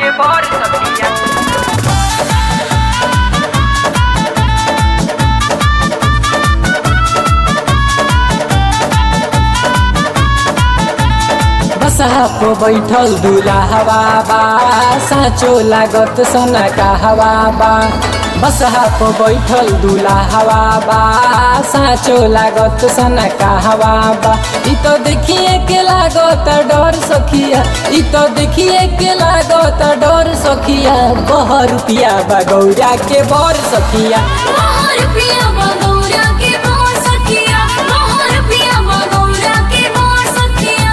के बर सखिया बसहा पे बैठल दूल्हा हवा बा साँचो लागत सना का हवा बा बसहा पे बैठल दूल्हा हवा बा साँचो लागत सना का हवा बा इ तो देखिए के लागत डर सखिया इ तो देखिए के लागत डर सखिया बह रुपिया बा गौरा के बर सखिया मोहर पिया बगौरा के मोर सखिया मोहर पिया बगौरा के मोर सखिया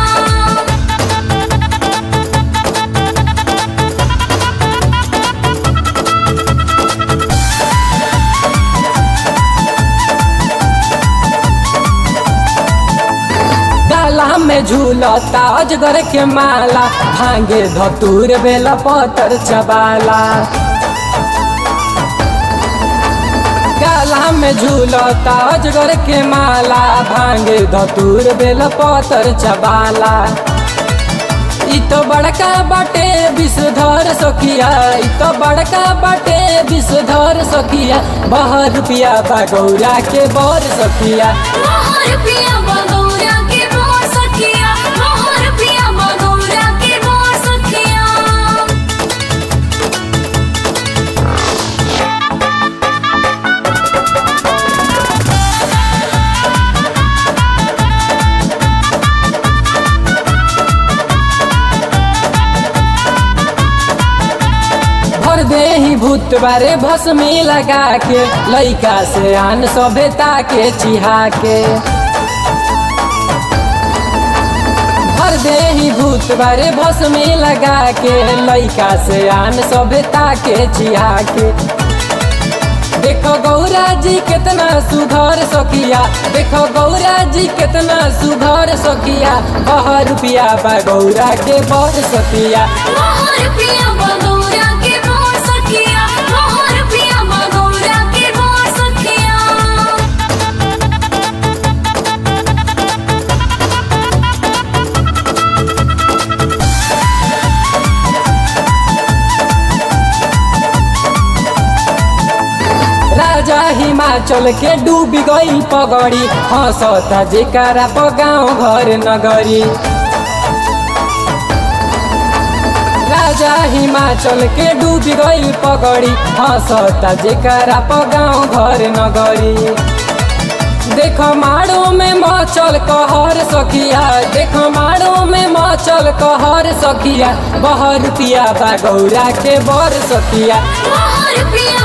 डाला में झूलता अजगर के माला भांगे धतूर बेला पतर चबाला गाला में झूलता अजगर के माला भांगे धतूर बेला पतर चबाला इ तो बड़का बाटे विषधर सखिया इ तो बड़का बाटे विषधर सखिया बह रुपिया बा गौरा के बर सखिया मोहर पिया बगौरा के मोर सखिया मोहर पिया बगौरा के मोर सखिया भर दे ही भूत बारे भस्मी लगा के लइका से आन सभ्यता के चिहा के भर दे ही भूत बारे भस्मी लगा के लइका से आन सभ्यता के चिहा के देखो गौरा जी कितना सुधर सकिया देखो गौरा जी कितना सुधर सकिया बह रुपिया बा गौरा के बर सकिया मोहर पिया बगौरा के मोर सखिया मोहर पिया बगौरा के मोर सखिया राजा हिमाचल के डूबी गई पगड़ी हंसता जेकारा प गाँव घर नगरी राजा हिमाचल के डूबी गई पगड़ी हंसता जेकारा प गाँव घर नगरी देखो माड़ो में मचल कहर सखिया देखो माड़ो में मचल कहर सखिया बह रुपिया बा गौरा के बर सखिया मोहर पिया